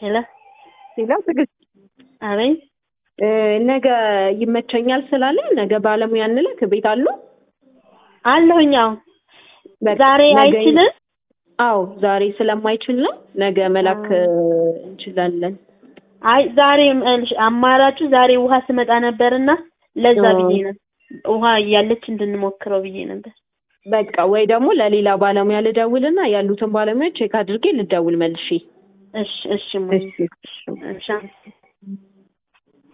ሄሎ ሌላ ትዕግስት አቤት እ ነገ ይመቸኛል ስላለ ነገ ባለሙያ እንልክ ቤት አሉ አለሁኝ። አዎ በቃ ዛሬ ነገ- አይችልም። አዎ ዛሬ ስለማይችል ነው ነገ መላክ እ እንችላለን አይ ዛሬ እልሽ አማራጩ ዛሬ ውሃ ስመጣ ነበርና ለዛ አዎ። ብዬ ነው ውሃ እያለች እንድንሞክረው ብዬ ነበር። በቃ ወይ ደግሞ ለሌላ ባለሙያ ልደውልና ያሉትን ባለሙያዎች ቼክ አድርጌ ልደውል መልሼ እሺ እሺ እሙዬ፣ እሺ እሺ